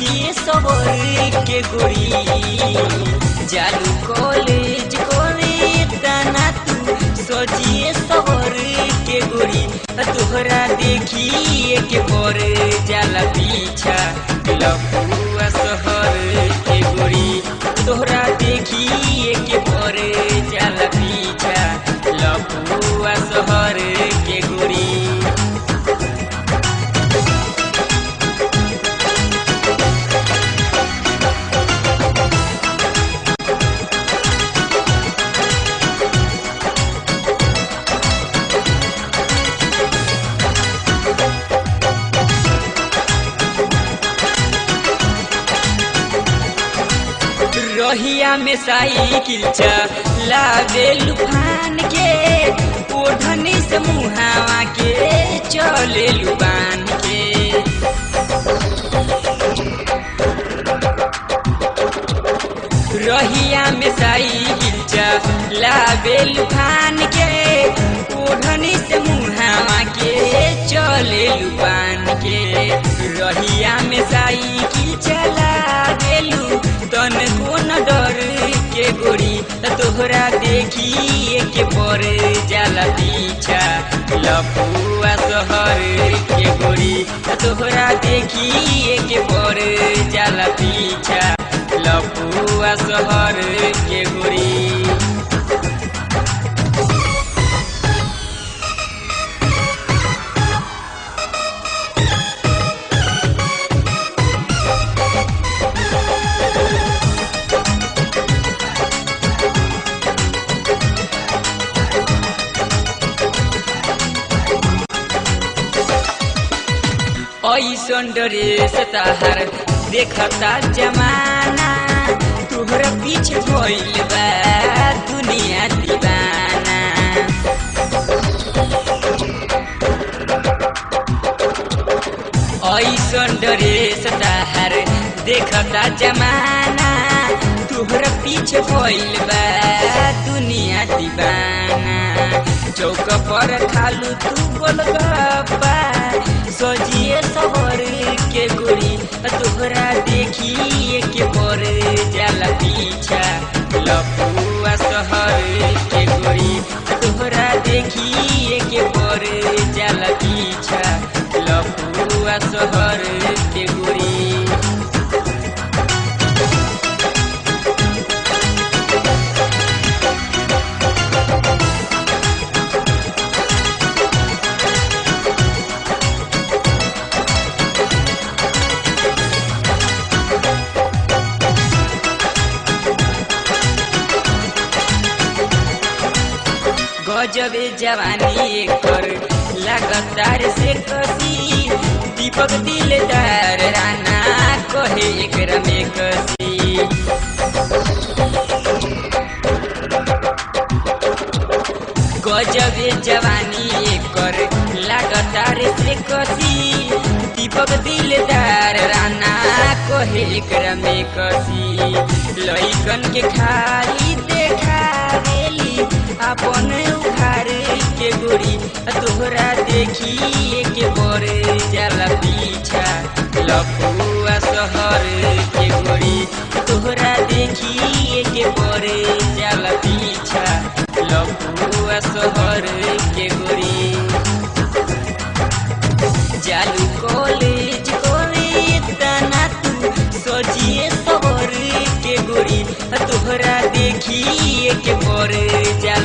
सोचिए सबर के गोरी जालू कॉलेज करे तना तू सोचिए सबर के गोरी तोहरा देखिए के पर जाला पीछा लपुआ शहर के गोरी तोहरा देखिए के पर जाला पीछा लपुआ शहर के गोरी रहिया में साइकिल चलावे लुफान के ओढ़नी से मुहावा के चले लुबान के रहिया में साइकिल चलावे लुफान के ओढ़नी से मुहावा के चले लुबान के रहिया में साइकिल चला लू तन कोन डर के गोरी तोहरा देखिए के पर जाला पीछा लपुआ शहर के गोरी तोहरा देखिए के पर जाला पीछा लपुआ शहर के गोरी ऐसन ड्रेस तहार देखता जमाना तुहरा पीछे भइल बा दुनिया दीवाना ऐसन ड्रेस तहार देखता जमाना तुहरा पीछे भइल बा दुनिया दीवाना चौक पर खालू तू गोलगप्पा सजिए सबर के गोरी तोहरा देखिए के पर जाला पीछा लपुआ शहर के गोरी तोहरा देखिए के पर जाला पीछा लपुआ शहर के गोरी गजबे जवानी कर लगातार से कसी दीपक दिलदार राना कहे एकरा में कसी गजबे जवानी कर लगातार से कसी दीपक दिलदार राना कहे एकरा में कसी लइकन के खाली देखा देली अपन उखार के गोरी तोहरा देखिए के बर जाला पीछा लपुआ शहर के गोरी तोहरा देखिए के बर जाला पीछा लपुआ शहर के गोरी जालू कॉलेज करे तना तू सजिए सबर के गोरी तोहरा देखिए के पर जाला